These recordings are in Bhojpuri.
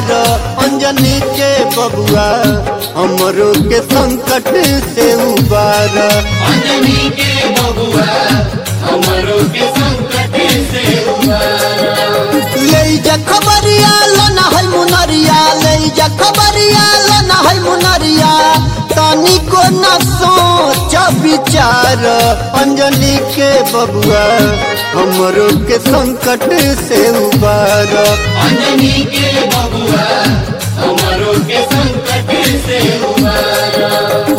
विचार अंजनी के बबुआ हमरो के संकट से उबार अंजनी के बबुआ हमरो के संकट से उबारा ले जा खबरिया लना है मुनरिया ले जा खबरिया लना है मुनरिया तनी को न सोच विचार अंजनी के बबुआ हमरो के संकट से उबार अंजनी के बबुआ हमरो के संकट से उबारा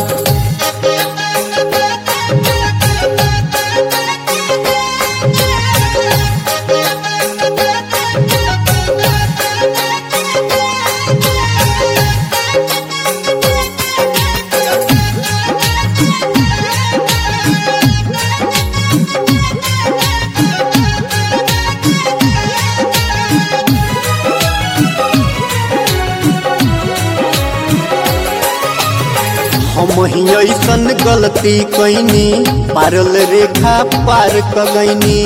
हम ही ऐसन गलती कैनी पारल रेखा पार कगैनी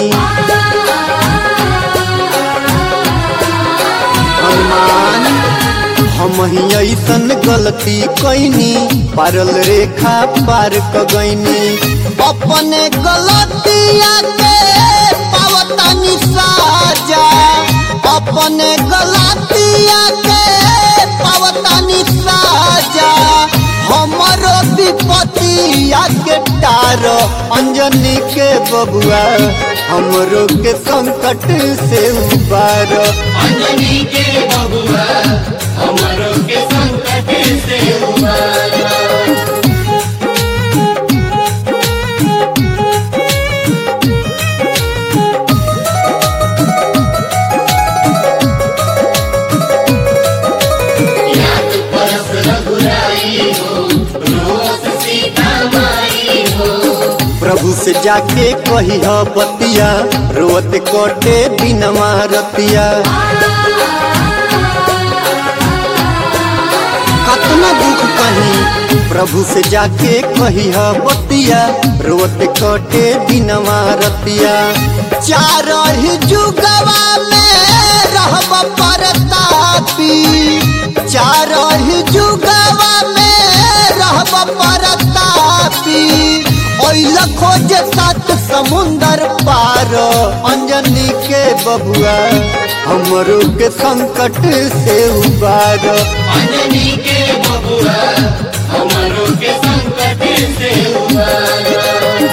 हनुमान हम ही ऐसन गलती कैनी पारल रेखा पार कगैनी अपने गलतिया के पावतानी साजा अपने गलतिया के पावतानी साजा हमरो विपतिया के टार अंजनी के बबुआ हमरो के संकट से उबार अंजनी के बबुआ हमरो के संकट से उबारा याद परस रघुराई हो रोस सीता माई हो प्रभु से जाके कही बतिया रोत कटे बिनवा रतिया कतना दुख कही प्रभु से जाके कही बतिया रोत कटे बिनवा रतिया चार ही जुगवा में रहब परतापी चार ही जुगवा में रहब परतापी ओइल खोज सात समुंदर पार अंजनी के बबुआ हमरो के संकट से उबार अंजनी के बबुआ हमरो के संकट से उबारा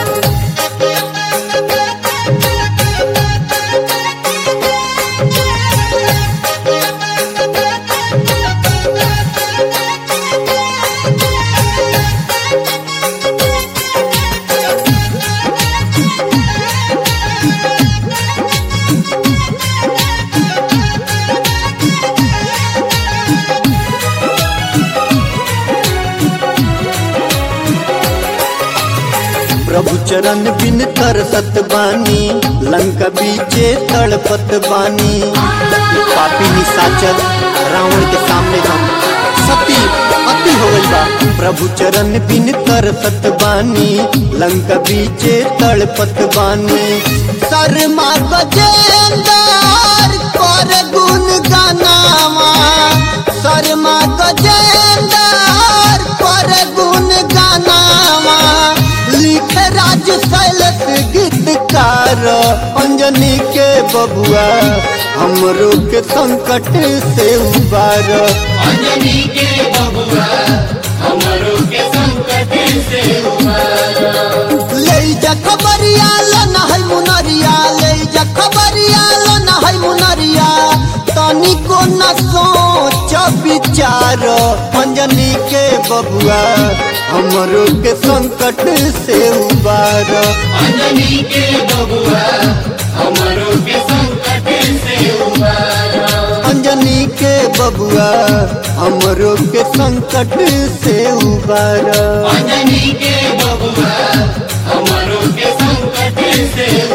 प्रभु चरण बिन तरसत बानी लंका बीचे तड़पत बानी पापी निशाचर रावण के सामने हम सती अति हो गइल बा प्रभु चरण बिन तरसत बानी लंका बीचे तड़पत बानी शर्मा गजेंदर कर गुण गानावा शर्मा गजेंदर कर गुण गानावा लिख राज शैलस गीतकार अंजनी के बबुआ हमरो के संकट से उबार अंजनी के बबुआ हमरो के संकट से उबारा ले जा खबरिया लना है मुनरिया ले जा खबरिया लना है मुनरिया तनी को न सोच विचार अंजनी के बबुआ हमरो के संकट से उबार अंजनी के बबुआ हमरो के संकट से उबारा अंजनी के बबुआ हमरो के संकट से उबार अंजनी के बबुआ हमरो के संकट से